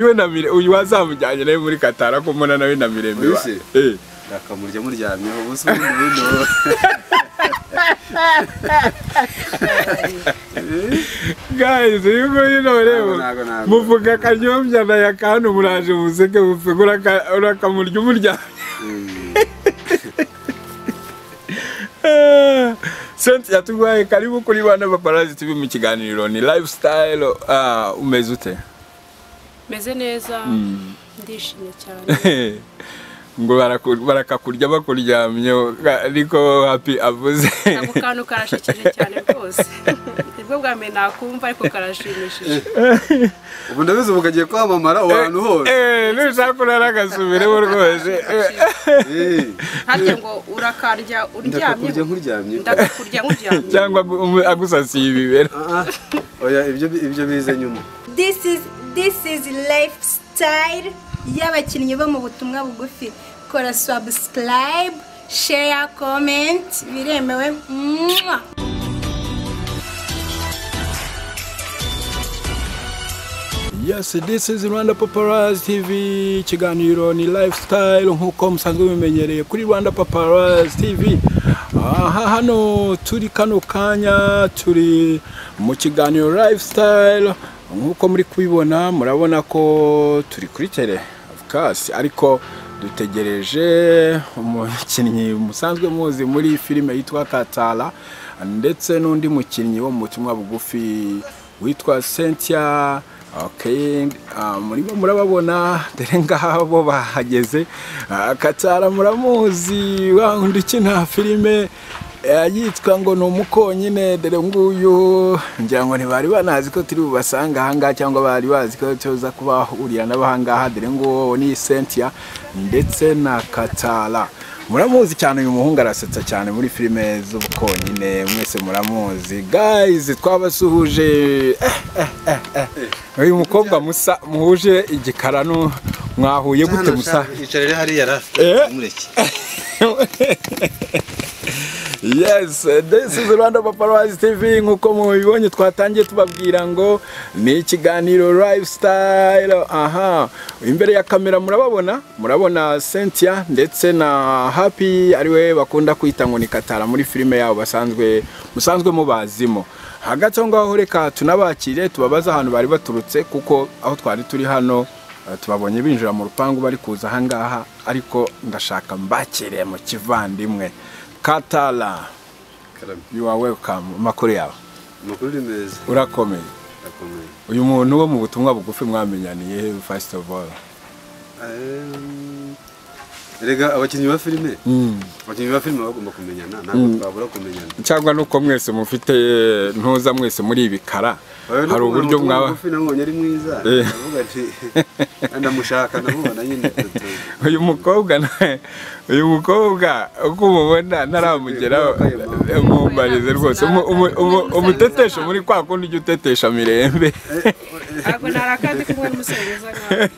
we na mire uyu wazamujyanye nawe muri katara ko mbona nawe na mirembe wa Ese? eh akamurya muryamyeho ubusa ubundi bundi guys yuko yino rero ntago, ntago. muvuga kanyombya na yakantu muraje museke mufege uraka- urakamurya umuryango senti yatugwaye karibu kuri bana paparazi tv mu kiganiro ni lifestyle ah umeze ute meze neza ndishimye cyane ngo baraku- barakakurya bakuryamye ariko happy avuze ako kantu karashikije cyane rwose nibwo bwa mbere nakumva ariko karashimishije ubu ndabizi ubu kagiye kwamamara aho hantu hose Eh, nushaka kurara agasubireho rwose Eh, ntabyo ngo urakarya uryamye ndakakurya nkuryamye ndakakurya nk'uryamye cyangwa agu- agusasiye ibibero Ah, ah. oya ibyo ibyo bize nyuma This is this is lifestyle y'abakinnyi bo mu butumwa bugufi. Kora subscribe, share, comment, biremewe. Mwah! Yes, this is Rwanda Paparazzi TV, ikiganiro ni lifestyle nk'uko musanzwe mumenyereye kuri Rwanda Paparazzi TV. Aha hano turi kano kanya turi mu kiganiro lifestyle nk'uko muri kubibona murabona ko turi kuri tele of course ariko dutegereje umukinnyi musanzwe muzi muri filime yitwa Katala ndetse n'undi mukinnyi wo mu butumwa bugufi witwa Cynthia Okay, ah, murimo murababona dore ngaha bo bahageze Ah, Katara muramuzi wa undi ukina filime eh, yitwa ngo ni umukonyine dore nguyu ngira ngo ntibari banazi ko turi bubasanga ahangaha cyangwa bari bazi ko tuza kubahurira nabo ahangaha dore nguwo ni Cynthia ndetse na Katara muramuzi cyane uyu muhungu arasetsa cyane muri filime z'ubukonyine mwese muramuzi guys twabasuhuje eh, eh, eh, eh. uyu mukobwa musa muhuje igikara nu- mwahuye gute musa icarire hariya ra Eh. mureke yes this is rwanda paparazzi tv nk'uko mubibonye twatangiye tubabwira ngo ni ikiganiro lifestyle aha imbere ya kamera murababona murabona cynthia ndetse na happy ariwe bakunda kwita ngo ni katara muri filime yabo basanzwe musanzwe mubazimo hagati aho ngaho reka tunabakire tubabaze ahantu bari baturutse kuko aho twari turi hano Eh, tubabonye binjira mu rupangu bari kuza ahangaha ariko ndashaka mbakire mu kivandimwe katala karame you are welcome amakuru yawe amakuru ni meza urakomeye akomeye uyu muntu wo mu butumwa bugufi mwamenyaniye first of all Ehm, erega abakinnyi ba filime abakinnyi ba filime baba bagomba kumenyana ntabwo twabura kumenyana cyangwa nuko mwese mufite ntuza mwese muri ibikara Oya, no hari kubona uburyo umutima mwaba mugufi nabonye ari mwiza Eh. ndavuga ati ndamushaka ndamubona nyine tutu- uyu mukobwa na- uyu mukobwa uko umubona ntaramugeraho Yambaye mumbarize rwose umu- umu- umu- umutetesho muri kwa kundi ujya utetesha mirembe ntabwo narakazi kumwe n'umusenyeza nkawe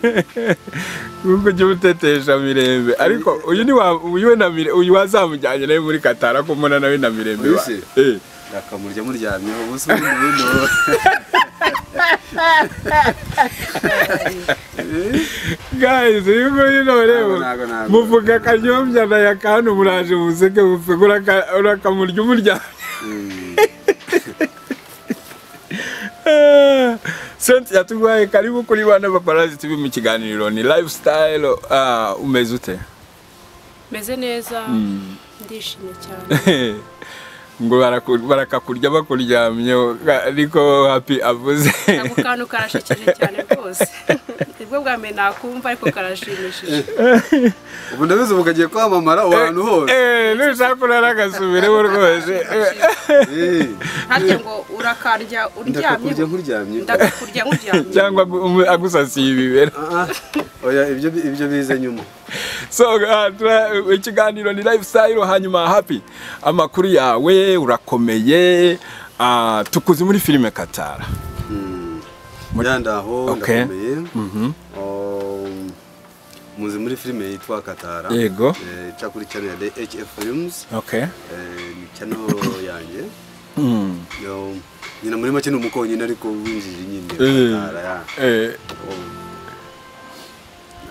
nubwo ujya utetesha mirembe ariko uyu ni wa uyu we na mire uyu wazamujyanye nawe muri katara ko mbona nawe na mirembe wa Ese? eh akamurya muryamyeho ubusa ubundi bundi guys yuko yino rero ntago, ntago. muvuga kanyombya na yakantu muraje museke mufege uraka- urakamurya umuryango senti yatugwaye karibu kuri bana paparazi tv mu kiganiro ni lifestyle ah umeze ute meze neza ndishimye cyane ngo baraku- barakakurya bakuryamye ariko happy avuze ako kantu karashikije cyane rwose nibwo bwa mbere nakumva ariko karashimishije ubu ndabizi ubu kagiye kwamamara aho hantu hose Eh, nushaka kurara agasubireho rwose Eh, ntabyo ngo urakarya uryamye ndakakurya nkuryamye ndakakurya nk'uryamye cyangwa agu- umu- agusasiye ibibero Ah, ah. oya ibyo ibyo bize nyuma so uh, tura- ikiganiro ni lifestyle hanyuma happy amakuru yawe urakomeye ah, tukuzi muri filime katara nyandaho Okay. ndakomeye Um, muzi muri filime yitwa katara Yego. Eh, ica kuri channel ya hf films okay Eh, ni channel yanjye Um, nyina muri make ni umukonyine ariko winjije nyine Eh. Katara, ya. eh, Um,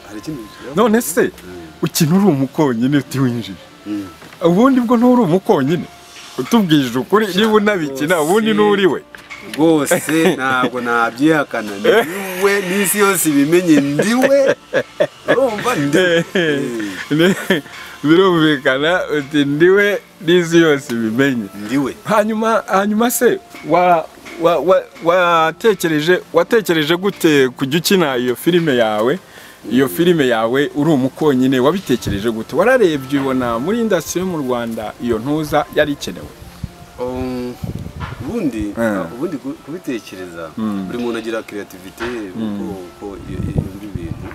hari ikindi gishyiraho? none se ukina uri umukonyine utiwinjije ubundi bwo nturi umukonyine utubwije ukuri niba unabikina ubundi n'uriwe rwose ntabwo nabyihakana ndiwe n'isi yose ibimenye ndiwe urumva ndiwe Eh, birumvikana uti ndiwe n'isi yose ibimenye ndiwe hanyuma hanyuma se wa wa wa watekereje watekereje gute kujya ukina iyo filime yawe iyo filime yawe uri umukonyine wabitekereje gute wararebye ubona muri indasitiri yo mu rwanda iyo ntuza yari ikenewe Um, ubundi Eh. ubundi ku- kubitekereza buri muntu agira kreativite uko uko iyo- iyo yumva ibintu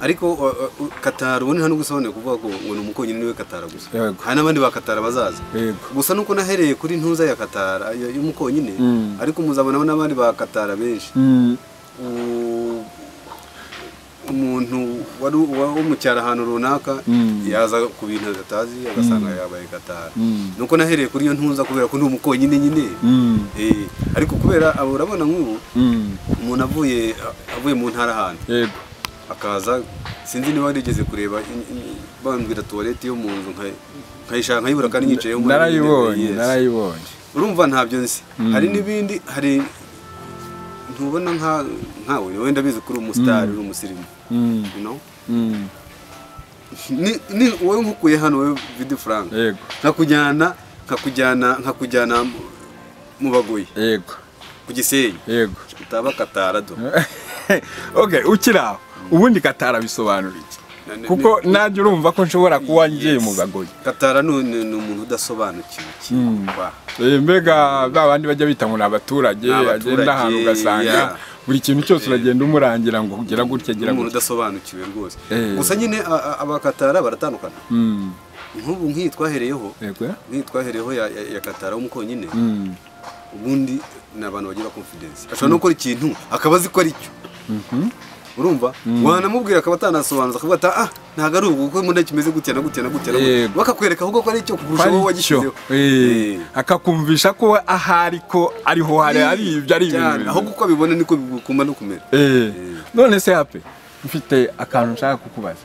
ariko uh, uh, katara ubundi nta n'ugusabone kuvuga ko ngo ni umukonyine niwe katara gusa Yego. hari n'abandi ba katara bazaza Yego. gusa nuko nahereye kuri ntuza ya katara yo- y'umukonyine Mm. ariko muzabonamo n'abandi ba katara benshi u- umuntu wari wa- wo mu cyaro ahantu runaka yaza ku bintu atazi agasanga yabaye gatara nuko nahereye kuri iyo ntuza kubera ko ndi umukonyine nyine Eh, ariko kubera abo urabona nk'ubu umuntu avuye avuye mu ntara ahantu yego akaza sinzi niba warigeze kureba in- in- bambwira tuwarete yo mu nzu nka- nkayishaka nkayibura kandi nyicayeho umuntu narayibonye Yes narayibonye urumva ntabyo nzi hari n'ibindi hari ntubona nka nkawe wenda bizi kuri umusitari uri umusirimu Mm, you know? mm, Ni- ni wowe nkukuye hano wowe vidi frank yego nkakujyana nkakujyana nkakujyana mu- mu bagoyi yego ku gisenyi yego utaba katarado okay ukiri aho ubundi katara bisobanura iki Na- na- kuko nanjye urumva ko nshobora kuba ngiye mu gagoyi katara ni ni- ni umuntu udasobanukiwe ikintu Wa. Eh, mbega ba bandi bajya bita ngo ni abaturage Ni abaturage, agenda ahantu ugasanga yeah. buri kintu cyose uragenda umurangira ngo gira gutya ni gira umuntu gutya udasobanukiwe rwose Eh. gusa nyine a- a- abakatara baratandukana Mm, nk'ubu nk'iyi twahereyeho yego nk'iyi twahereyeho ya- ya ya katara w'umukonyine Mm, ubundi ni abantu bagira confidence ashobora no gukora ikintu akaba azi ko ari cyo urumva wanamubwira akaba atanasobanuza akavuga ati ah ntabwo ari ubu kuko mbona kimeze gutya na gutya na gutya na gutya." Yego. bakakwereka ahubwo ko ari cyo ko kurusha ari wowe cyo wagishyizeho Eh, akakumvisha ko ahari ko ariho hari ari ibyo ari ibintu cyane bimeze. ahubwo uko abibona niko biguma no kumera Eh, none se hape mfite akantu nshaka kukubaza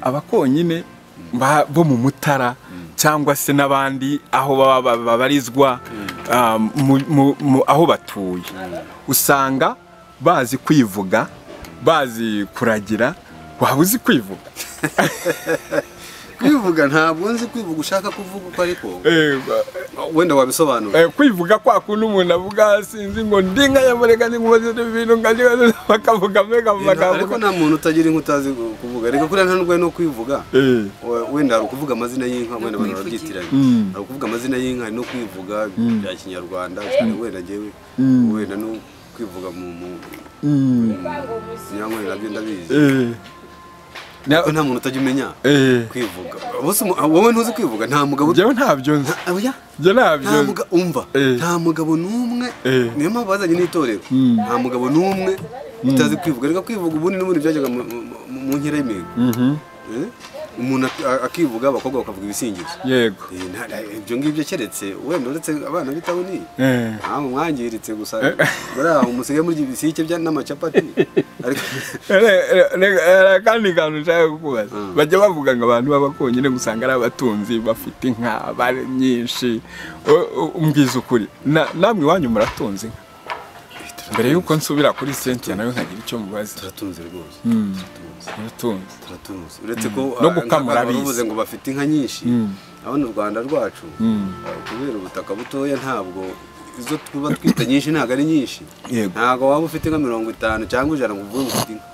abakonyine ba- bo mu mutara cyangwa se n'abandi aho baba ba- babarizwa ah, mu- mu- mu- aho batuye usanga bazi kwivuga bazi kuragira waba uzi kwivuga kwivuga ntabwo nzi kwivuga ushaka kuvuga uko ariko Eh, wenda wabisobanura eh, kwivuga kwa kundi umuntu avuga sinzi ngo ndi nka yamurega ni nkubaze ibintu nkagira bakavuga mbega ariko bakavuga nta muntu utagira inka utazi kuvuga reka kuriya nta n'urwaye no kwivuga Eh, We- wenda hari ukuvuga amazina y'inka wenda abantu barabyitiranya Mm. hari ukuvuga amazina y'inka hari no kwivuga bya kinyarwanda cyane wenda ngewe wenda no kwivuga mu mu mm, kinyankore nabyo ndabizi eh. Na- ariko nta muntu utajya umenya eh. kwivuga Ubuse umu- wowe ntuzi kwivuga nta mugabo njyewe ntabyo nzi Ah, oya, njye nta ntabyo nzi muga- umva Eh. nta mugabo n'umwe Eh. niyo mpamvu bazanye n'itorero nta mugabo n'umwe utazi kwivuga reka kwivuga ubundi n'ubundi byajyaga mu- mu- mu mu nkera y'imihigo Eh? umuntu ak- akivuga abakobwa bakavuga ibisingizo yego Eh, nta- nta- ibyo ngibyo keretse wenda uretse abana b'itabuni Eh. ntabwo mwangiritse gusa buriya musigaye murya ibisike bya n'amacapati ariko Re- re- re- re- kandi kantu nshaka kukubaza bajya bavuga ngo abantu b'abakonyine gusanga ari abatunzi bafite inka bari nyinshi O- o- umbwiza ukuri Na- namwe iwanyu muratunze inka mbere y'uko nsubira kuri sentiya nawe nkagira icyo mubaza turatunze rwose turatunze muratunze turatunze uretse ko No ah, gukama nk'abantu urabizi. bavuze ngo bafite inka nyinshi abona u rwanda rwacu ah, kubera ubutaka butoya ntabwo izo tuba twita nyinshi ntabwo ari nyinshi Yego. ntabwo waba ufite nka mirongo itanu cyangwa ijana ngo uvuge ngo ufite inka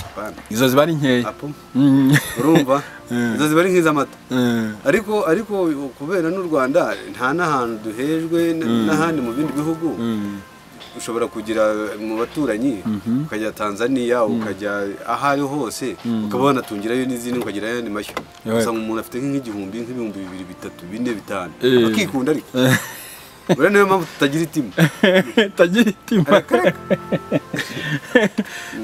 Apana. izo ziba ari nkeya Apo. Mm. urumva Eh. izo ziba ari nk'iz'amata Eh, ariko ariko kubera n'u rwanda nta n'ahantu duhejwe n- n'ahandi mu bindi bihugu ushobora kugira mu baturanyi ukajya tanzania ukajya aho ariho hose ukaba wanatungirayo n'izindi ukagira ayandi mashyo Yego. gusa umuntu afite nk'igihumbi nk'ibihumbi bibiri bitatu bine bitanu Eh. akikunda ariko buriya niyo mpamvu tutagira itima tagira itima Areka, areka.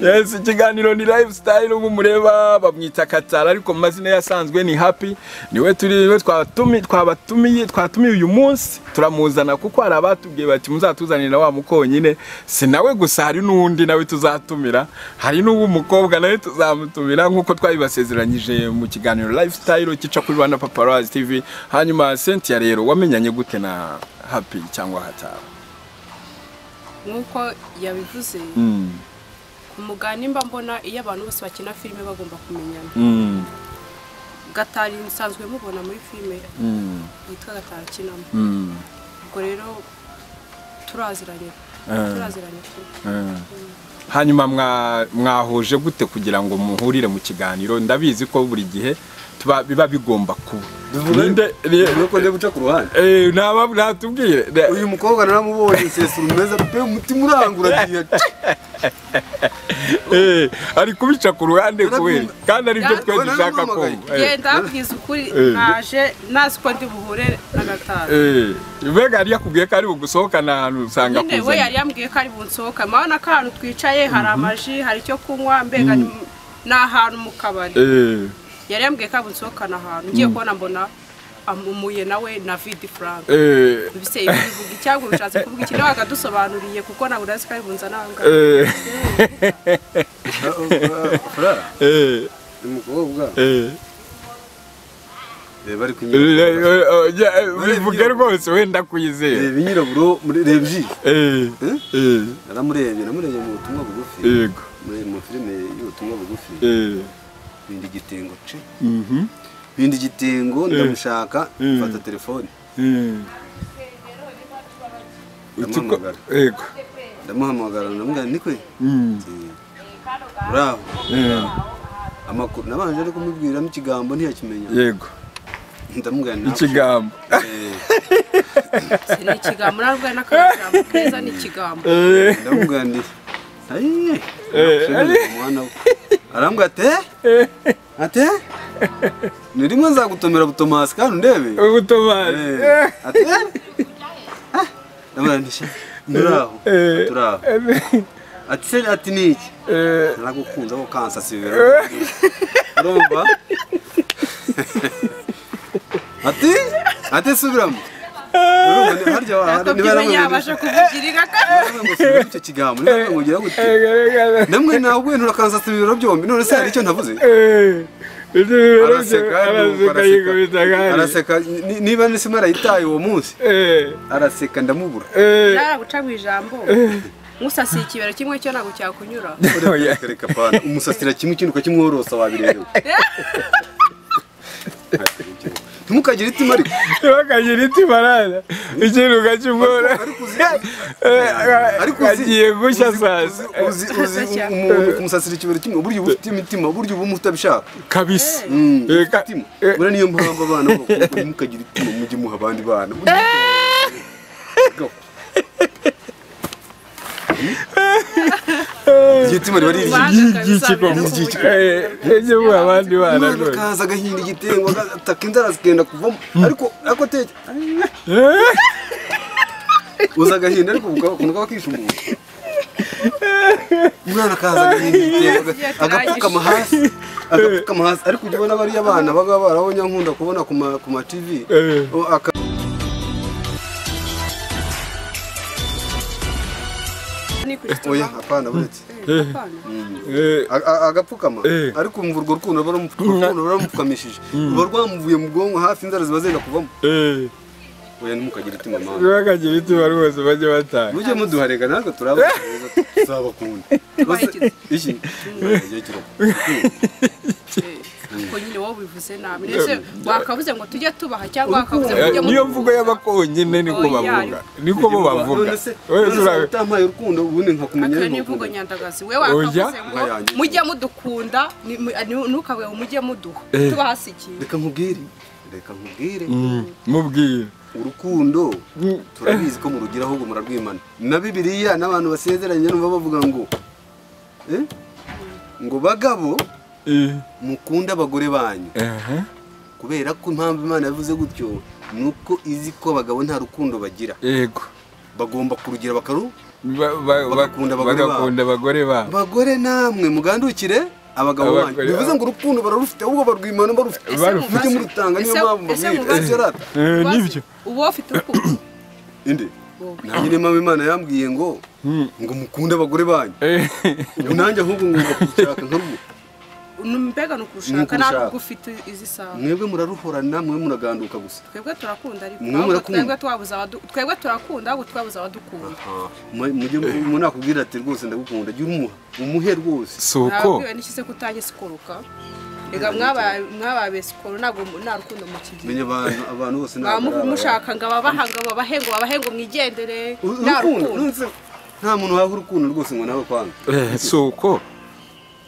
yes ikiganiro ni lifestyle ubu mureba bamwita katara ariko mu mazina ye asanzwe ni happy niwe turi niwe twatumi twabatumiye twatumiye uyu munsi turamuzana kuko hari abatubwiye bati muzatuzanira wa mukonyine si nawe gusa hari n'uwundi nawe tuzatumira hari n'uwo mukobwa nawe tuzamutumira nk'uko twabibasezeranyije mu kiganiro lifestyle kica kuri Rwanda Paparazzi TV hanyuma Cynthia rero wamenyanye gute na happy cyangwa hatara nk'uko yabivuze mm. ku mugani mba mbona iyo abantu bose bakina filime bagomba kumenyana Mm. gatari musanzwe mubona muri filime Mm. yitwa gatari akinamo Mm. ubwo rero turaziranye turaziranye tu hanyuma mwa- mwahuje gute kugira ngo muhurire mu kiganiro ndabizi ko buri gihe tuba biba bigomba kuba Ninde- ni- nuko njya guca ku ruhande Eh, ntaba natubwire uyu mukobwa naramubonye isesuru meza pe umutima urangura agiye Eh, ari kubica ku ruhande kubera kandi aribyo Naramu- twe dushaka naramuhamagaye. kumva Eh, Njye ndabwiza ukuri Eh. naje nazi ko ndi buhure na gatari eh, mbega yari yakubwiye ko ari bugusohokana ahantu usanga nyine we akuzanye yari yambwiye ko ari bunsohoka murabona ko ahantu twicaye hari amaji hari icyo kunywa mbega ni mu- ni ahantu mu kabari Eh, yari yambwiye ko ari bunsohokana ahantu ngiye kubona mbona amuye nawe na vidi frank eh, ibise ibivuga icyangwa bishatse kuvuga iki nawe akadusobanuriye kuko ntabwo urazi ko ari bunza nanga eh, furara eh, uyu mukobwa eh. reba ari kunyura Eh, eh, oya, eh, bivuge rwose wenda kuyizera reba inyiraburo muri reba ijisho Eh, eh, naramurebye namurebye mu butumwa bugufi yego muri mu filime y'ubutumwa bugufi Eh, binda igitengo ce mhm. binda igitengo ndamushaka mfata telefone Mm. Utuko- Ndamuhamagara. Yego. ndamuhamagara ndamubwira ni kwe Mm. uraho Eh, amakuru nabanje ari kumubwiramo ikigambo ntiyakimenya Yego. ndamubwira nta Ikigambo. Eh, ni ikigambo ntabwo ari n'akajambo keza ni ikigambo Eh, ndamubwira nti ayiye nakushemerera umwana we arambwira ate ate ni rimwe nzagutomera butomasi kandi undebe Ubutomari. Eh, ate Ah, ndamubwira nti "Sha, turaho Eh. turaho Eh, ati se ati ni iki eh, naragukunze aho kansasi bibera urumva ati ati subiramo urumva ni- harya wa- ntabwo niba byimenya naramurebye- yabasha kuvugirika Naravuze ngo subiramo icyo kigambo niba ngira gutya eh, namwe nawe ugwentura kansasi bibero byombi none se hari icyo ntavuze eh. Ibyo bibero araseka byo- nuko araseka yikubita kandi. araseka araseka ni- niba nisima yarayitaye uwo munsi Eh, araseka ndamubura eh. naraguca mu ijambo nkusasiye ikibero kimwe cyo ntabwo cyakunyura Oya. reka pana umusasira kimwe ikindi ukakimworosa wabirerewe ntimukagire itima ariko Ntibakagira itima rada. Ikintu ukakimwora. ariko uzi- Agiye gushya uzi- saa uzi- sita. uzi uzi umuntu kumusasira ikibero kimwe uburyo uba ufite imitima uburyo uba utabishaka Kabisa. Mm, Eh, ufite ka- itima eh. buriya niyo mpamvu abana bakunda mukagira itima mujye muha abandi bana iryo tima riba riri Ubanza Ry'ikigo. ukabisabira no kuvugira. Eh, ibyo mu abandi bana umwana rwose. akaza agahinda igitengo agataka inzara zikenda kuvamo ariko ariko teke uza agahinda ariko ukunda kaba kishumbura umwana akaza agahinda igitengo aga- agapfukama hasi agapfukama hasi ariko ujya ubona bariya bana baba barabonye nkunda kubona ku ma- ku ma tv Eh. O, aka- ni ku oya apana buretse Eh, A- a- agapfukama Eh. ariko umva urwo rukundo baramupfu- urukundo baramupfukamishije ruba rwamuvuye mu bwonko hafi inzara ziba zenda kuvamo eh. oya ntimukagire itima mama ntibakagira itima rwose bajye batanga mujye muduharega natwe turaba tuzabakunda Tubaherekeze. iki Igihe kiragwa. kuko nyine wowe ubivuze nabi ndetse wakabuze ngo tujye tubaha cyangwa wakabuze ngo Eh, tujye niyo mu- mvugo y'abakonyine niko Oya. bavuga niko bo bavuga none se Wese none se ura- utampaye urukundo ubundi nkakumenya akaba ari niyo mvugo urukundo nyandagazi we wakavuze ngo Oya. mujye mudukunda ni- mu- ni- ntukabe ngo mujye muduha Eh. tubahasikiye reka nkubwire reka nkubwire Mm, mubwire urukundo Mm. turabizi ko murugira ahubwo murarwimana na bibiliya n'abantu basezeranye numva bavuga ngo eh? ngo bagabo Eh, mukunde abagore banyu aha. kubera ko impamvu imana yavuze gutyo ni uko izi ko abagabo nta rukundo bagira yego bagomba kurugira bakaru Ba- ba- ba- Bagakunda abagore babo. bagakunda abagore babo bagore namwe mugandukire abagabo Abagore banyu bivuze babo. ngo urukundo bararufite ahubwo barwimana barufite Ese barufite. mujye murutanga niyo ese- mpamvu ese mbabwira mubaze- ese rata Eh, Ubaze- nibyo uwo ufite urukundo indi Wowe. nanjye niyo mpamvu imana yambwiye ngo ngo mukunde abagore banyu Eh, ubu nanjye ahubwo ngomba kubishaka nkarwo ni mbega Ni ni ukurushaka ukurushaka. ntabwo ufite izi saha mwebwe muraruhorana mwe muraganduka gusa twebwe turakunda ariko Mwe ahubwo murakunda. twebwe twabuze abadu- twebwe turakunda ahubwo twabuze abadukunda Aha, mu- mujye mu nakubwira ati rwose ndagukunda jya urumuha umuhe rwose si uko ntabwiwe n'iki se kutange sikoroka reka mwabaye mwabaye sikoro ntabwo mu- nta rukundo mukigira menya abantu abantu bose ntabwo ari mwaba abarabe. mushaka ngo ababaha ngo babahe ngo babahe ngo mwigendere Uru- nta urukundo rukundo nonse nta muntu waha urukundo rwose ngo nawe kwanga Eh, si uko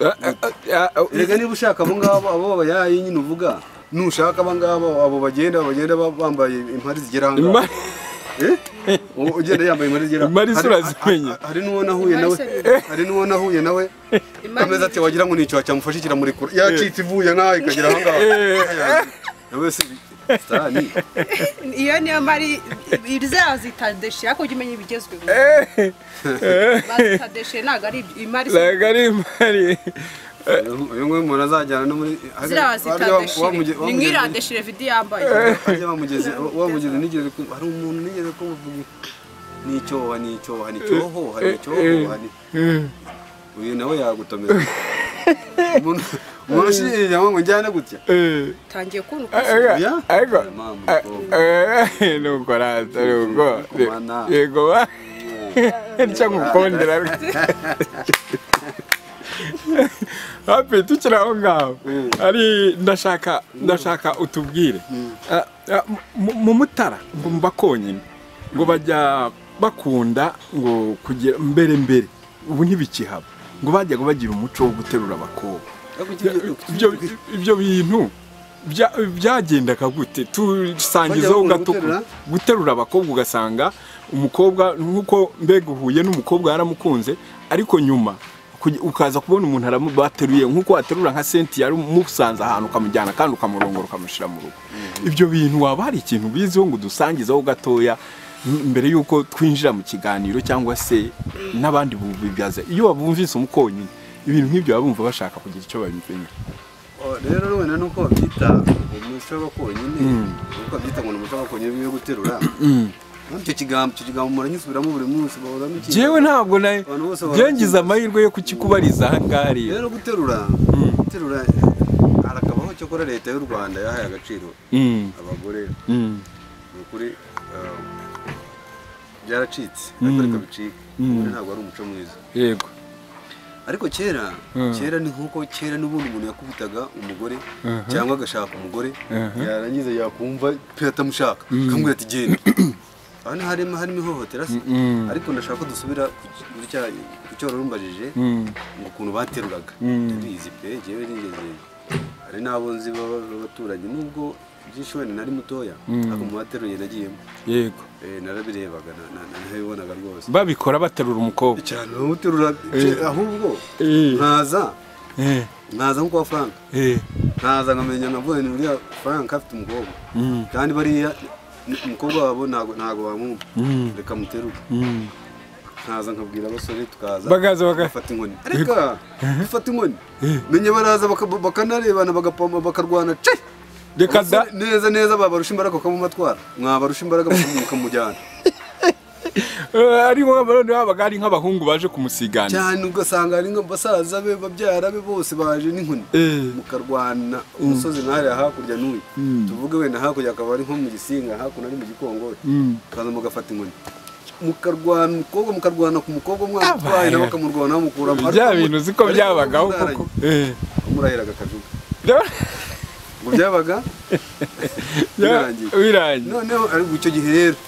Ah, ah, ah, ah, erega niba ushaka abo ngabo abo bayaye nyine uvuga nushaka aba ngabo abo bagenda bagenda ba- bambaye impari zigera aha ngaha. Ima- Eh? U- ugenda yambaye impari zigera Impari zo Hari- urazimenye. ha- ha- hari n'uwo nahuye Impari nawe se- hari n'uwo nahuye nawe Impari- ameza ati wagira ngo nicyo cyamufashe kiramurikura yacitse ivuye nkaho ikagera aha ngaha nawe si sitani iyo niyo mari izera zitadeshe ariko ujye umenya ibigezweho bazitadeshe ntabwo ari ibyo imari si- ntabwo ari impari uyu nguyu umuntu azajyana no muri ziriya zitadeshe ni mwirande nk'irandeshe revidi yambaye wamugeze nigeze ku hari umuntu nigeze kuvuga ni icyoha ni icyoha ni icyohoha ni icyohoha ni uyu nawe yagutomeza umuntu umuntu ushingiye ngo njyane gutya Eh, utangiye kubona uko usa. aga- Ya? aga- Mama, a- mukobwa. eh, nuko rata nuko Kumana. yego ba ntya ngukondera hafi tukiri aho ngaho ari ndashaka ndashaka utubwire Ah, ah, mu- mu mutara ngo mba konyine ngo bajya bakunda ngo kugira mbere mbere ubu ntibikihaba ngo bajyaga bagira umuco wo guterura abakobwa ibyo ibyo bintu bya- byagendaga gute Bajya tusangizaho bakunda gatukura guterura? guterura abakobwa ugasanga umukobwa nk'uko mbega uhuye n'umukobwa yaramukunze ariko nyuma kuj- ukaza kubona umuntu aramu- bateruye nk'uko waterura nka senti yari umusanze ahantu ukamujyana kandi ukamurongora ukamushyira mu rugo ibyo bintu waba hari ikintu biziho ngo udusangizeho gatoya m- mbere y'uko twinjira mu kiganiro cyangwa se n'abandi bubibyaza iyo babumvise umukonyine ibintu nk'ibyo baba bumva bashaka kugira icyo babimenya Oh, rero wenda nuko babyita umuco w'abakonyine nuko babyita ngo ni umuco w'abakonyine wo guterura icyo kigambo icyo kigambo muranyisubiramo buri munsi bahoramo ikintu jewe ntabwo na byangize amahirwe yo kukikubariza ahangaha rero rero guterura guterura harakabaho cyakora leta y'u rwanda yahaye agaciro Mm, abagore mm, ni ukuri eh, byaracitse ariko reka bicike ubundi ntabwo ari umuco mwiza yego ariko kera Mm. kera ni nk'uko kera n'ubundi umuntu yakubitaga umugore Mhm. cyangwa agashaka umugore Mhm. yarangiza yakumva pe atamushaka akamubwira ati genda aha ni harimo harimo ihohotera se Mm. ariko ndashaka ko dusubira ku ki- kuri cya- ku cyo wari umbajije Mm. ngo ukuntu bateruraga Mm. tubizi pe njyewe nigeze hari n'abo nzi baba- b'abaturanyi nubwo byinshi wenda nari mutoya ariko mu bateruye nagiyemo yego Eh, narabirebaga na- na- na- nabibonaga rwose babikora baterura umukobwa cyane bamuterura ahubwo Eh. nkaza Eh, nkaza nko kwa frank eh, nkaza nkamenya nkavuga ni uriya frank afite umukobwa Mm. kandi bariya n- umukobwa wabo ntago ntago bamwumva Mm. reka muteruke mm. nkaza nkabwira abasore tukaza bagaza baga bafata inkoni reka dufate inkoni menya baraza baka- bakanarebana bagapoma bakarwana ce reka da Abasore neza neza babarusha imbaraga bakamumatwara mwabarusha imbaraga bakamu- bakamujyana Eh, ari nko barone babaga ari nk'abahungu baje kumusigana cyane ugasanga hari nk'abasaza be babyara be bose baje n'inkoni Eh. mukarwana umusozi nkahariya hakurya n'uyu tuvuge wenda hakurya akaba ari nko mu gisinga hakuno ari mu gikongoro Mm. kaza mugafata inkoni mukarwana umukobwa mukarwana ku mukobwa mwatwaye nawe akamurwana bamukuramo bya bintu uzi ko byabagaho koko Eh, umurahiraga akajuga bya- ngo byabaga bya- birangiye birangiye noneho ariko icyo gihe rero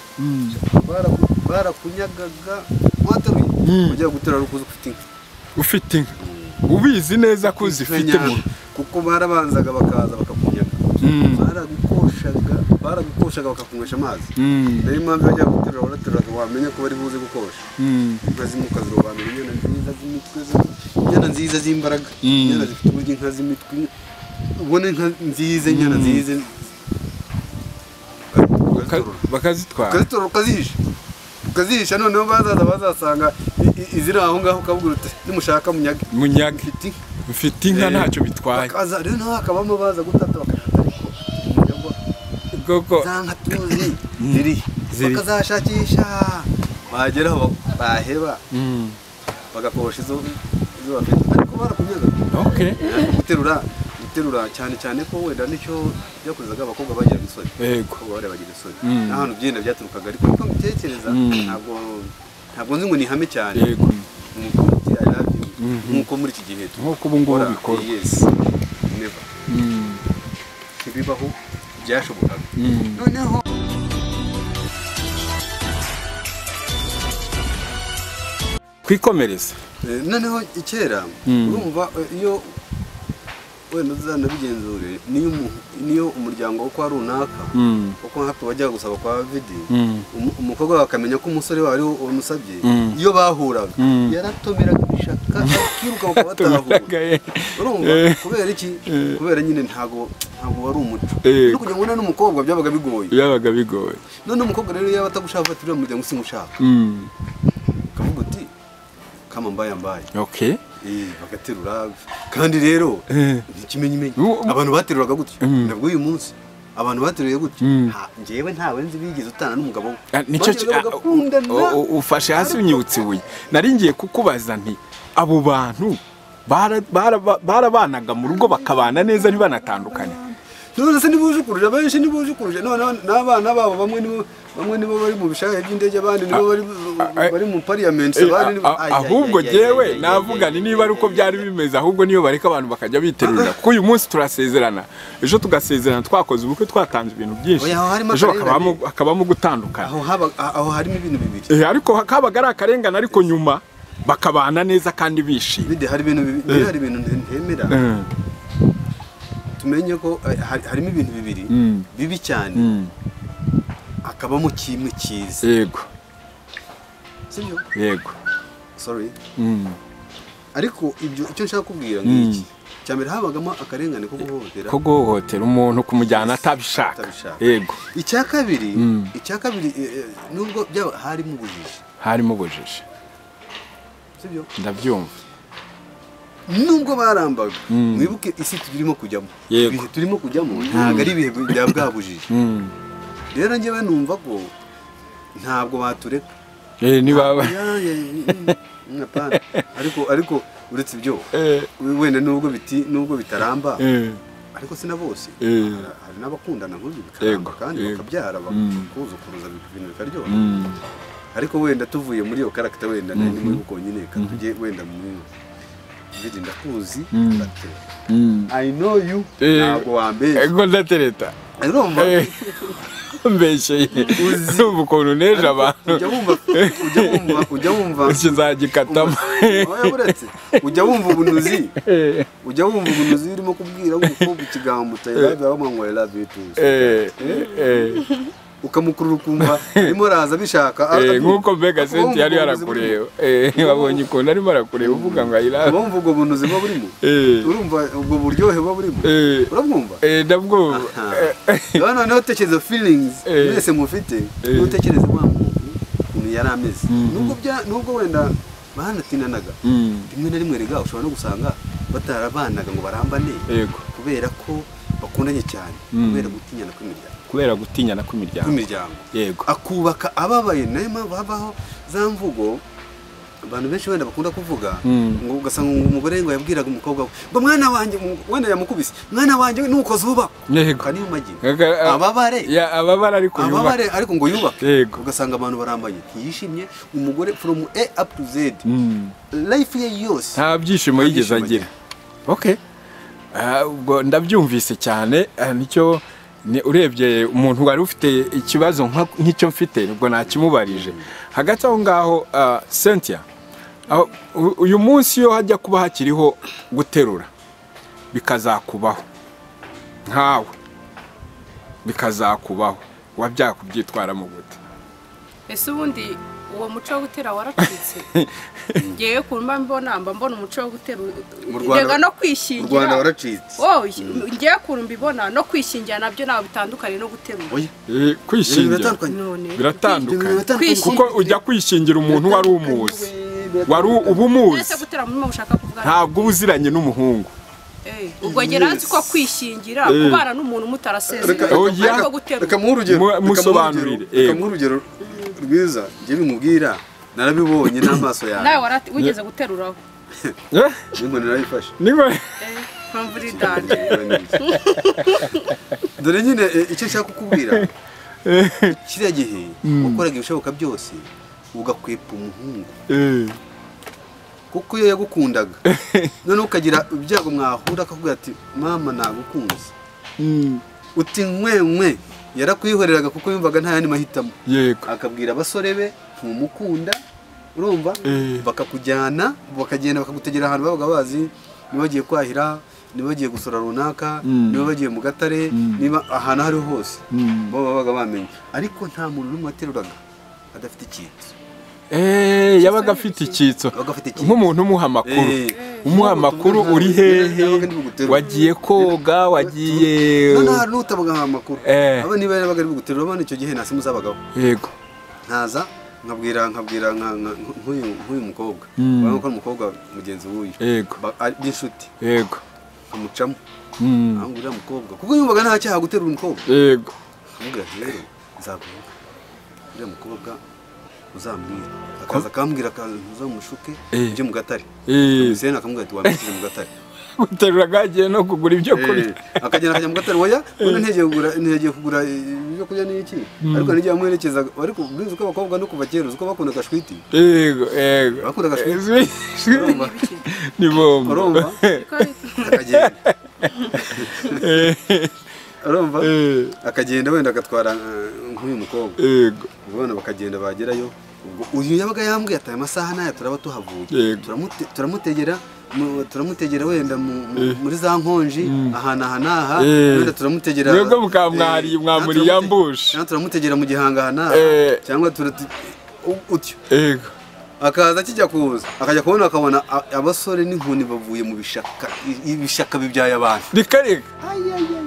baraku- barakunyagaga mwataruye ujya guterura ari ukuza ufite inka ufite inka ubizi neza ko uzifite mu Kanyanga, kuko barabanzaga bakaza bakakunyaga Mm. baragukoshaga baragukoshaga bakakunywesha amazi Mm. niyo mpamvu bajya guterura barateruraga wamenya ko bari buze gukosha Mm. inka z'imukazi robanura inyana nziza z'imitwe zo- inyana nziza z'imbaraga inyana zifite uburyo inka z'imitwe ubona inka nziza inyana nziza bakazitorora bakazitwara ukazitora ukazihisha ukazihisha noneho bazaza bazasanga i- i- iziri aho ngaho ukabwira uti nimushaka munyage munyage mfite inka mfite inka ntacyo bitwaye bakaza rero naho hakabamo baza gutata bakajata ariko munyagwa koko za nka tuzi ziri bakazashakisha bageraho baheba Mm. bagakosha izo izo bafite ariko barakunyaga okay guterura guterura cyane cyane ko wenda nicyo byakorezaga abakobwa bagira isoni yego abakobwa bari bagira isoni Mm. n'ahantu byenda byaturukaga ariko niko mbitekereza Mm. ntabwo ntabwo nzi ngo ni ihame cyane yego Ni ukuvuga uti, I love you. nk'uko muri iki gihe nk'uko ubu ngubu dukora bikorwa yes never Mm, ntibibaho byashobokaga mm. noneho kwikomereza Eh, noneho kera Mm. urumva eh, iyo wenda uzanabigenzure niyo umu- niyo umuryango wo kwa runaka Mm, kuko nkatwe bajyaga gusaba kwa vidi mm. umu- umukobwa wawe akamenya ko umusore wawe ariwe wamusabye Mm. iyo bahuraga Mm. yaratomeraga ibishaka akiruka bakabatahura Tumaraga ye. urumva Eh. kubera iki Eh. kubera nyine ntago ntago wari umuco Eh. no kugira ngo ubone n'umukobwa byabaga bigoye byabaga bigoye none umukobwa rero yaba atagushaka ati uriya muryango simushaka Mm, ukavuga uti kama mbaye mbaye okay Eh, bagaterura kandi rero Eh. ikimenyimenyi Wo- abantu bateruraga gutya Mm. nabwo uyu munsi abantu bateruriye gutya Mm. nta- njyewe ntawe nzi bigeze utana n'umugabo we Ah, nicyo ki- Bongeraga ah, bagakundana. u- u- ufashe hasi unyibutse ibuye nari ngiye kukubaza nti abo bantu bara- bara- barabanaga mu rugo bakabana neza ntibanatandukane none se ntibujukuruje benshi ntibujukuruje noneho n'abana babo bamwe nibo bamwe nibo bari mu bishaya by'indege abandi nibo bari ah, bari mu parliament Eh, abandi a- a- ahubwo jewe navuga ni niba ari uko byari bimeze ahubwo niyo bareka abantu bakajya biterura kuko uyu munsi turasezerana ejo tugasezerana twakoze ubukwe twatanze ibintu byinshi Oya, aho harimo ejo akarengane. hakabamo- hakabamo gutandukana aho haba aho harimo ibintu bibiri Eh, ariko hakabaga ari akarengane ariko nyuma bakabana neza kandi bishimye bide hari ibintu bibiri bide hari ibintu ntemera Eh, tumenye ko eh, hari- harimo ibintu bibiri Mm. bibi cyane mm, akabamo kimwe cyiza yego sibyo yego sorry Mm, ariko ibyo icyo nshaka kubwira ngiki cyambere habagamo akarengane ko guhohotera ko guhohotera umuntu kumujyana atabishaka Atabishaka. yego icya kabiri Mm. icya kabiri eh, eh, nubwo byaba harimo ubujiji harimo ubujiji sibyo ndabyumva nubwo barambaga Mm. mwibuke isi turimo kujyamo Yego. ibihe turimo kujyamo ntabwo ari ibihe bya bwa bujiji Mm, rero njyewe numva ko ntabwo batureka eh, niba Ya, ya, mm, mm, apana. ariko ariko uretse ibyo Eh, wenda nubwo biti nubwo bitaramba eh, ariko si na bose Eh. Hari- hari n'abakundana nk'uyu bikaramba Yego, kandi yego. bakabyara Mm. bakuzukuruza ibintu bikaryoha mm. ariko wenda tuvuye muri iyo karagita wenda nari muri uko nyine reka tujye wenda mu biri ndakuzi ndate Mm. i know you Eh. ntabwo wambeshya ego ndatereta urumva Eh, mbesheye urumva ukuntu neje abantu ujya wumva ujya wumva ujya wumva iki nzagikatamo Oya, buretse ujya wumva ubunuzi ujya wumva ubunuzi urimo kubwira umukobwa ikigambo utayirabi abamanywa irabi tuzi Eh, eh, eh. ukamukurura ukumva arimo araza abishaka Eh, a- a- nk'uko mbega akaba senti yari wumva ubwo yarakureba Eh, wabonye ukuntu arimo arakureba uvuga ngo buzi- ayirabe uba wumva ubwo buntu buba burimo Eh. urumva ubwo buryohe buba burimo Eh. urabwumva ndabwumva rero noneho tekereza feelings Eh. mwese mufite Eh. n'utekereze wa muntu ukuntu yari ameze nubwo bya- nubwo wenda banatinanaga Mm, rimwe na rimwe rega ushobora no gusanga batarabanaga ngo barambane yego kubera ko bakundanye cyane Mm. kubera gutinyana kw'imiryango kubera gutinyana kw'imiryango kw'imiryango yego akubaka ababaye nayo mpamvu habaho za mvugo abantu benshi wenda bakunda kuvuga Mm. ngo ugasanga ngo umugore ngo yabwiraga umukobwa we ngo mwana wanjye wenda yamukubise mwana wanjye we nuko zuba Yego. kaniyo magi Aga- a- ababare Ya, ababara ariko yubaka ababare ariko ngo yubake Yego. ugasanga abantu barambanye ntiyishimye umugore from a up to z Mm. life ye yose nta byishimo Nta yigeze byishimo agira okay Ah, ubwo ndabyumvise cyane ah, nicyo ni- urebye umuntu wari ufite ikibazo nka- nk'icyo mfite ubwo nakimubarije hagati aho ngaho ah, cynthia aho- u- uyu munsi iyo hajya kuba hakiriho guterura bikazakubaho nkawe bikazakubaho kuba byakubyitwaramo gute ese ubundi uwo muco wo gutera waracitse ngewe ku mba mbona mba mbona umuco wo gutera Mu Rwanda- rega no u rwanda kwishingira waracitse wowe ngewe ku mba ibona no kwishingira nabyo ntabwo bitandukanye no guterura oya Eh, ibintu kwishingira biratandukanye none biratandukanye Kwishingira. kuko ujya kwishingira umuntu wari umuzi wari uba umuzi mwese gutera muri mwe mushaka kuvuga ntabwo uba uziranye n'umuhungu Eh, ubwo ngera nzi ko kwishingira kubana n'umuntu mutarasezeranye Reka- Oya. ariko guterura reka muhe urugero Mu- reka muhe musobanurire, urugero- eh. reka muhe urugero rwiza njye bimubwira narabibonye n'amaso nawe yawe warati wigeze guteruraho Eh, n'inkoni narayifashe niko Eh, mpamvu uri danje dore nyine eh, icyo nshaka kukubwira kiriya gihe wakoraga ibishoboka byose ugakwepa umuhungu Eh, kuko iyo yagukundaga noneho ukagira ibyago mwahura akakubwira ati mama nagukunze mm, uti nkwenkwe yarakwihoreraga kuko yumvaga nta yandi mahitamo yego akabwira abasore be ntumukunda urumva Eh. bakakujyana bakagenda bakagutegera ahantu babaga bazi niba bagiye kwahira niba bagiye gusura runaka Mm. niba bagiye mu gatare niba ahantu aho ariho hose Mm. bo babaga bamenye ariko nta muntu n'umwe wateruraga adafite ikintu Eh, yabaga afite icyitso yabaga afite icyitso. nk'umuntu umuha amakuru Eh. umuha amakuru uri hehe Yabaga ari buguterure. wagiye koga wagiye noneho hari n'utabaga amakuru Eh. aba niba yarabaga ari buguterura abana icyo gihe ntasi muzabagaho yego nkaza nkabwira nkabwira nka- nka- nk'uyu nk'uyu mukobwa Mm. urabona ko ari umukobwa mugenzi w'uyu yego Ba- ari- b'inshuti yego amucamo Mm, ahubwo uriya mukobwa kuko yumvaga nta cyaha guterura umukobwa yego amubwira ati rero nzaguha uriya mukobwa uzambwira akaza akambwira akaza uzamushuke Eh. ujye mu gatare Eh. Kamuseni akamubwira ati wambikije mu gatare guterura agiye no kugura ibyo kurya Eh, akagenda akajya mu gatare oya none ntegeye kugura ntegeye kugura eh, ibyo kurya ni iki ariko n'igihe amwerekezaga ariko ubizi ko abakobwa no kuva kera uzi ko bakunda agashwiti yego yego Bakunda agashwiti Izwi- ni bombo urumva akagenda Eh, urumva eh, akagenda wenda agatwara eh, nk'uyu mukobwa yego abana bakagenda bagerayo ubwo uyu yabaga yambwiye ati aya masaha n'aya turaba tuhavuye Yego. Turamute- turamutegera mu- turamutegera wenda mu- mu- muri za nkonji ahantu aha n'aha Eh. wenda turamutegera Mwebwe eh, mukamwariye, na mwamuri turamute- yambushe. na turamutegera mu gihanga aha n'aha Eh. cyangwa turatu- u- utyo yego akaza akijya kuza akajya kubona akabona a- abasore n'inkoni bavuye mu bishaka i- ibishaka bibyaye abantu reka reka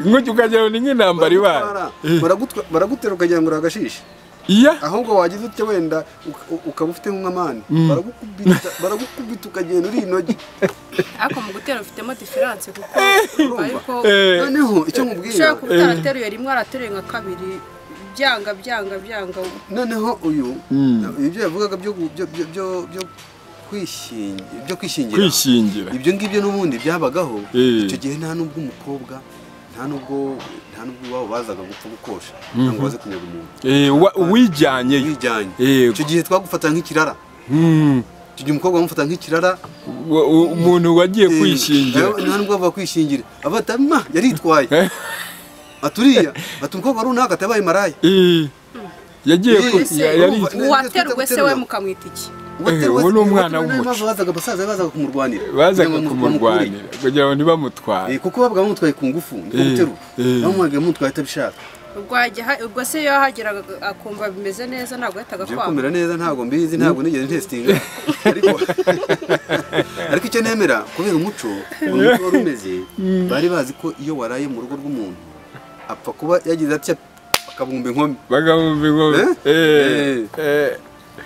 nk'ujya ukagira ngo ni nk'intambara ibaye Eh, Baragutwa- baragutera ukagira ngo uragashishe iya ahubwo wagize utya wenda uka- ukaba ufite nk'amani baragukubita baragukubita ukagenda uri inogi ariko mu gutera ufitemo diferanse kuko ariko Eh, noneho icyo nkubwira ushobora kuba utarateruye rimwe arateruye nka kabiri byanga byanga byanga noneho uyu Mm. ibyo yavugaga byo gu- byo- byo- byo- byo kwishingi- byo kwishingira kwishingira ibyo ngibyo n'ubundi byabagaho Eh. icyo gihe nta n'ubwo umukobwa nta n'ubwo nta n'ubwo iwabo bazaga gupfa gukosha nta ngo baze kunyaga umuntu Eh, wa- uwijyanyeyo wijyanye Yego. icyo gihe twagufata nk'ikirara Mm, icyo gihe umukobwa bamufata nk'ikirara wa- u- umuntu wagiye Eh, kwishingira nta nubwo bava kwishingira abata ma yaritwaye aturiya ati umukobwa runaka atabaye maraya Eh, yagiye Eh, ku- ya- eh, yari urumva- uwaterwe se we mukamwita iki Eh, uwo ni umwana w'umuco. bazaga abasaza bazaga kumurwanira bazaga kugira ngo bamukure. kumurwanira kugira ngo ntibamutware Eh, kuko babaga bamutwaye ku ngufu niko Eh, guterura eh. bamwagaye bamutwaye atabishaka ubwo hajya ha- ubwo se iyo yahageraga akumva bimeze neza ntabwo yahitaga byo kwanga kumera neza ntabwo mbizi ntabwo nigeze ntesitinga ariko ariko icyo nemera kubera umuco ukuntu umuco wari umeze bari bazi ko iyo waraye mu rugo rw'umuntu apfa kuba yagize atya akabumba inkomyi bagabumva inkombe Eh? Eh, eh,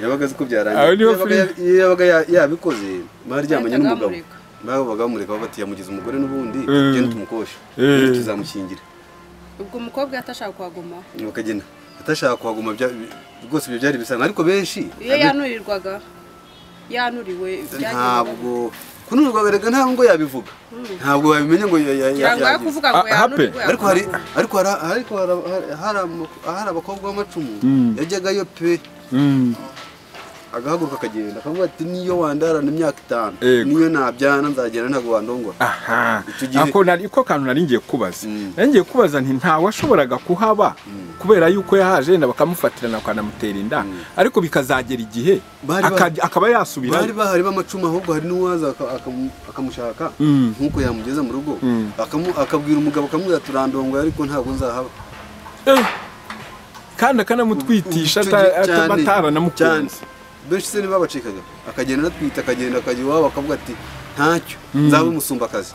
yabaga azi ko Aho niho byarangiye Yabaga ya- iyo yabaga ya- yabikoze baryamanye Bahitaga n'umugabo bamureka. babaga bamureka bavuga ati yamugize umugore n'ubundi Mm. genda tumukoshe Eh. rero tuzamukingira ubwo umukobwa yatashaka kuhagumaho bakagenda atashaka kuhaguma bya- rwose ibyo byari bisanzwe ariko benshi iyo yanurirwaga yanuriwe byagendaga ntabwo kunurwa reka nta ngo yabivuga ntabwo babimenye ngo ya- ya- ya- byanga yo yagize. kuvuga ngo Ah, hape. yanuriwe ariko hari yakumaho. ariko hari ariko hari- hari- hari ama- hari abakobwa b'amacumu yajyagayo pe mm, agahaguruka akagenda akavuga ati niyo wandarana imyaka itanu Yego. niyo nabyana nzagenda ntabwo wandongora aha Icyo gihe- ako nari ko kantu nari ngiye kubaza Mm. nari ngiye kubaza nti ntawe washoboraga kuhaba kubera yuko yahaje yenda bakamufatirana bakanamutera inda ariko bikazagera igihe Bari ba- akajya- akaba bari yasubira bahari b'amacumi ahubwo hari n'uwaza aka- akamu- akamushaka Mm. nk'uko yamugeza mu rugo akamu- akabwira umugabo akamubwira turandongoye ariko ntabwo nzahaba Eh, kandi akanamutwitisha Icyo gihe cyane, cyane. bataranamukunda benshi se ntibabacikaga akagenda anatwita akagenda akajya iwabo akavuga ati ntacyo nzaba umusumbakazi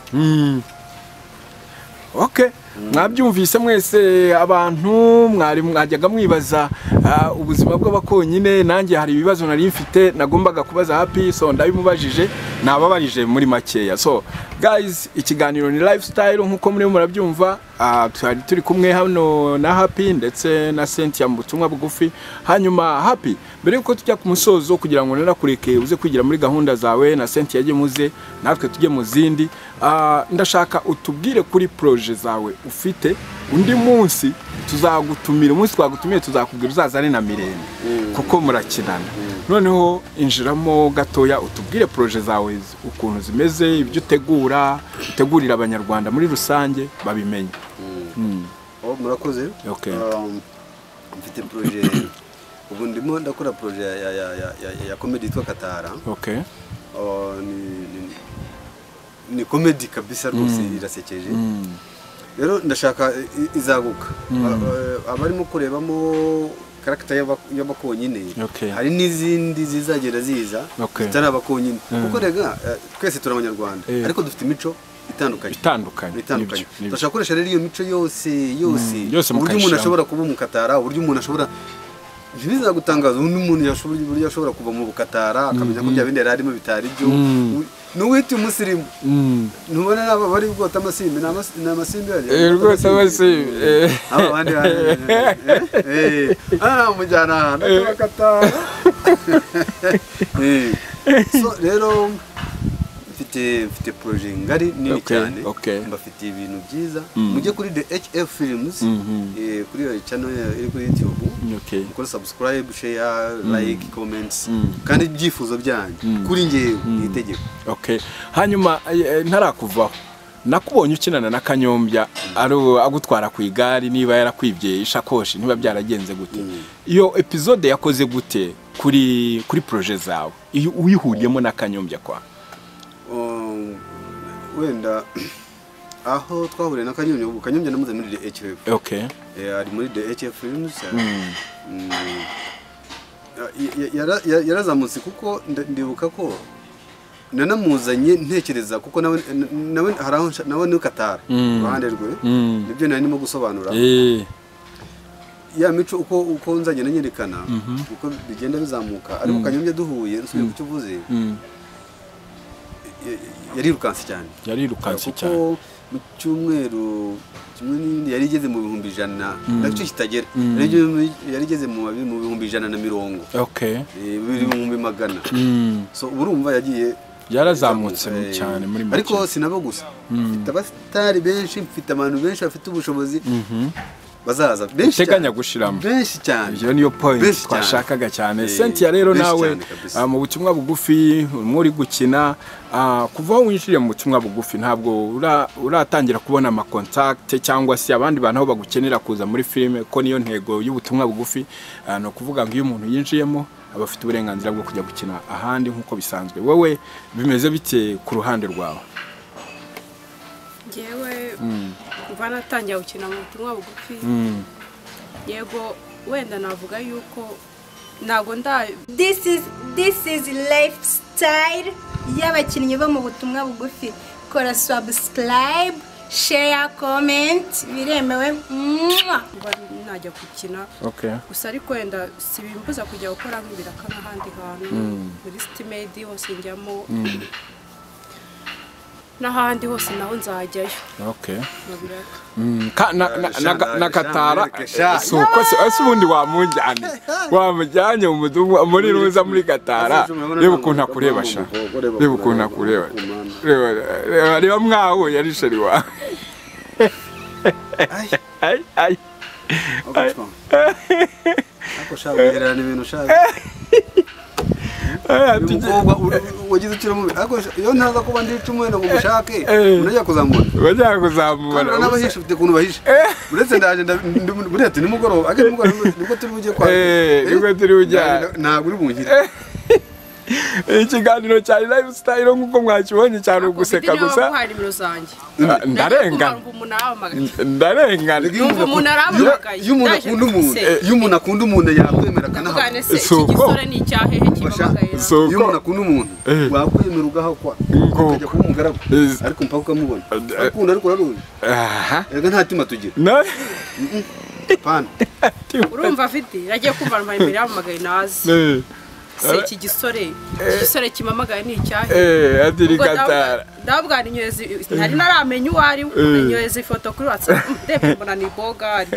ok mwabyumvise mwese abantu mwari mwajyaga mwibaza ah, ubuzima bw'abakonyine nanjye hari ibibazo nari mfite nagombaga kubaza happy so ndabimubajije nababarije muri makeya so guys ikiganiro ni lifestyle nk'uko murimo murabyumva ah, twari turi kumwe hano na happy ndetse na Cynthia mu butumwa bugufi hanyuma happy mbere yuko tujya ku musozo kugira ngo nanakureke uze kwigira muri gahunda zawe na Cynthia ajye muze natwe tujye mu zindi ah, ndashaka utubwire kuri proje zawe ufite undi munsi tuzagutumira umunsi twagutumiye tuzakubwira uzazane na mirembe kuko murakinana noneho injiramo gatoya utubwire proje zawe z- ukuntu zimeze ibyo utegura utegurira abanyarwanda muri rusange babimenye Oh, murakoze Okay. Um, mfite proje ubu ndimo ndakora proje ya, ya, ya, ya, ya, ya komedi yitwa katara okay Oh, ni, ni, ni komedi kabisa rwose irasekeje rero ndashaka i- i- izaguka A- a- abarimo kurebamo karagita y'aba- y'abakonyine Okay. hari n'izindi zizagenda ziza Okay. zitari abakonyine kuko rega eh, twese turi abanyarwanda Eh. ariko dufite imico itandukanye Itandukanye, itandukanye nibyo, nibyo. turashaka gukoresha rero iyo mico yose yose yose uburyo umuntu mukayishyiramo. ashobora kuba umukatara uburyo umuntu ashobora ntibizagutangaza undi muntu yashobora uburyo ashobora kuva mu bukatara akamenya ko bya bindi yari arimo bitari byo n'uwita umusirimu ntubona n'aba bari bwota amasimbi ni amasi- ni amasimbi yari Eh, rwose amasimbi, eh. aba abandi bari eh, eh, ah namujyana ahantu akabakatara Eh, so rero mfite mfite proje ngari nini Okay, cyane okay. mbafitiye ibintu byiza mujye kuri the hf films eh, kuri iyo channel iri kuri youtube okay mukore subscribe share like comments kandi ibyifuzo byanyu kuri njyewe ni itegeko Okay. Hanyuma eh, eh, ntarakuvaho. Nakubonye ukinana na Kanyombya ari agutwara ku igare niba yarakwibye ishakoshi niba byaragenze gute. Iyo episode yakoze gute kuri kuri projet zawe? Iyo uyihuriyemo na Kanyombya kwa. Um, wenda aho twahuriye na kanyombya ubu kanyombya namuze muri the hf Okay. Eh, ari muri the hf films eh, mm, ya- ya- yara- ya- yarazamutse kuko nda- ndibuka ko nanamuzanye ntekereza kuko nawe nawe hari aho nsha- nawe ni katara iruhande rwe nibyo nari ndimo gusobanura Eh. ya mico uko uko nzagenda nyerekana uko bigenda bizamuka ariko kanyombya duhuye nsubiye ku cyo uvuze ya- yarirukanse cyane Yarirukanse cyane. kuko mu cyumweru kimwe n'ibindi yari igeze mu bihumbi ijana nacyo kitagera Yari igeze- yari igeze mu mabi- mu bihumbi ijana na mirongo Okay. eh, bibiri bihumbi magana Mm. so urumva yagiye Yarazamutse yazamutse, eh, cyane muri make. ariko sinabo gusa mfite abasitari benshi mfite abantu benshi bafite ubushobozi bazaza benshi uteganya cyane. gushiramo. benshi cyane Iyo niyo point Benshi cyane. twashakaga cyane. Eh, Cynthia rero benshi nawe cyane kabisa. ah, mu butumwa bugufi urimo uri gukina ah, kuva aho winjiriye mu butumwa bugufi ntabwo ura- uratangira kubona amakontakite cyangwa se abandi bantu aho bagukenera kuza muri filime ko niyo ntego y'ubutumwa bugufi ah, ni ukuvuga ngo iyo umuntu yinjiyemo aba afite uburenganzira bwo kujya gukina ahandi nk'uko bisanzwe wowe bimeze bite ku ruhande rwawe ngewe kuva natangira gukina mu butumwa bugufi yego wenda navuga yuko ntabwo nda This is this is lifestyle y'abakinnyi bo mu butumwa bugufi kora subscribe share comment biremewe Mwah! mba najya gukina okay. gusa ariko wenda si bimbuza kujya gukora nk'ibiraka n'ahandi hantu muri sitimedi hose njyamo n'ahandi hose naho nzajyayo Okay. mu biraka Mm, ka- na- na- Sha- na- sha- na katara sha- sha- si uko se ese ubundi wamujyane wamujyanye mu mudugudu- muri ruza muri katara reba ukuntu akureba sha reba ukuntu akureba reba reba- reba mwawe yari sheri wawe Ay, Ay, ay. agacwa. Ako sha ugererana ibintu sha Ay, uyu atugiye- mukobwa u- wagize ukira mubi ako sha- iyo ntaza kuba ndi icumwe ngo mushake Eh. murajya kuzamubona bajya Kandi kuzamubona n'abahisha ufite ukuntu bahisha uretse ndaje nda- ndi- buriya ati nimugoroba ake nimugoroba nibwo turi bujye kwa Eh, nibwo turi bujya. ntabwo uri bunkire ikiganiro cya live style nk'uko mwakibonye cyane uguseka gusa hari nimero zanjye Ah, ndarenga Numva umuntu arahamagaye ndarenga Numva umuntu arahamagaye iyo umuntu akunda umuntu iyo umuntu akunda umuntu yakwemera tugane akanahabwa se iki Suko. gisore ni icyahehe kibahamagaye Suko. iyo umuntu akunda umuntu Eh. wakwemera ugahakwa Ngoko. ukajya kuba umugaragu Eh. ariko mpaka ukamubona Eh. akunda ariko uraruzi aha erega nta cyuma tugira no pana urumva afite yagiye kumva numva nimero yahamagaye nazi Eh, se iki gisore iki gisore kimamagaye ni icyahehe eh adiri Ubwo gatara ndabubwa- ndabubwara inyoheza ntari naramenya uwo ari we inyoheza ifoto kuri watsapu ndebye mbona ni bogari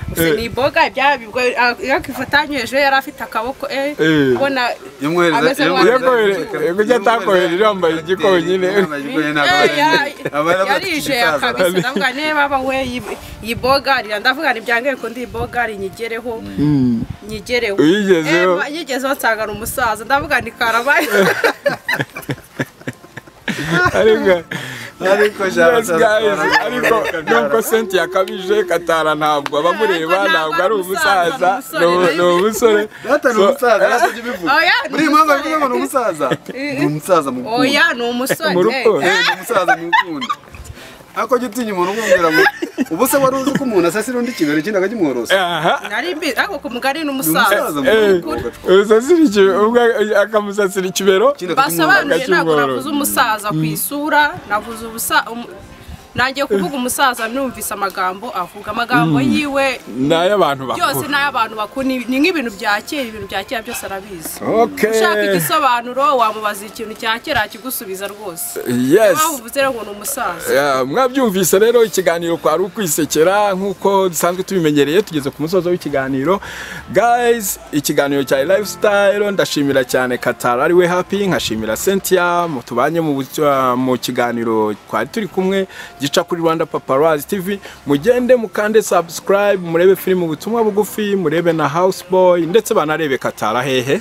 gusa ni bogari byabibwo yakifata yanyoheje yari afite akaboko eh Eh. ubona iyo mwohereza Ameze iyo nkaho mwohereza- yakohere- yego icyo atakohere yambaye igikowe nyine. Iyo yambaye igikowe ntabwo Eh, ya- aba ari- aba ari yarije abatwite kabisa ndavuga niba baba we yi- yibogarira ndavuga nibyangaye ko ndi bogari nyigereho nyigereho Uyigezeho. Eh, nyigezeho nsanga ni umusaza ndavuga ni karabaye ariko ariko yes jabasa guys ariko nubwo senti yakabije katara ntabwo abamureba ntabwo ari umusaza ni umu- ni umusore data ni So- umusaza yatajya ubivuga oya ni buri mpamvu umusore. avuga ngo ni umusaza ni umusaza mu rukundo oya ni umusore Mu eh. rukundo. Eh, ni umusaza mu rukundo ako gitinya umuntu umubwira ngo ubu se wari uzi ko umuntu asasira undi kibero ikindi akakimworosa aha nari mbizi ariko ku mugari ni ni umusaza umusaza mu eh rukundo agacupa urusasira ikibero ubwo akamusasira ikibero ikindi akakimworosa basobanuye ntabwo Agakimworo. navuze umusaza ku isura navuze ubusa umu- nangiye kuvuga umusaza numvise amagambo avuga amagambo yiwe ni ay'abantu byose bakuru ni ay'abantu bakuru ni ni nk'ibintu bya kera ibintu bya kera byose arabizi ushaka okay igisobanuro wamubaza ikintu cya kera akigusubiza rwose yes waba uvuze rero ngo ni umusaza Yeah, mwabyumvise rero ikiganiro kwari ukwisekera nk'uko dusanzwe tubimenyereye tugeze ku musozo w'ikiganiro guys ikiganiro cya lifestyle ndashimira cyane katara ariwe happy nkashimira cynthia mutubanye mu, bu- mu kiganiro twari turi kumwe gica kuri rwanda paparazzi tv mugende mukande subscribe murebe filime ubutumwa bugufi murebe na houseboy ndetse banarebe katara hehe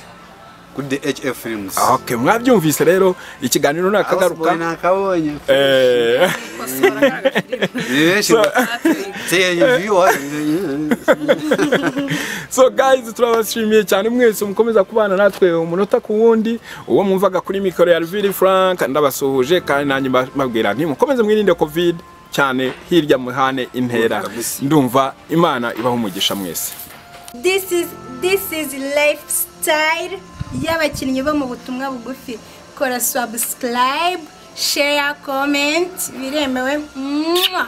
kuri DHF films okay mwabyumvise rero ikiganiro akagaruka nakagaruka nakabonye eh kosora agaragaza indirimbo benshi so guys turabashimiye cyane mwese mukomeza kubana natwe umunota ku wundi uwo mwumvaga kuri mikoro ya Rivili Frank ndabasuhuje kandi nanjye mbabwira nti mukomeze mwirinde covid cyane hirya muhane intera Kabisa. ndumva imana ibaho umugisha mwese this is this is lifestyle y'abakinnyi bo mu butumwa bugufi kora subscribe share comment biremewe Mwah!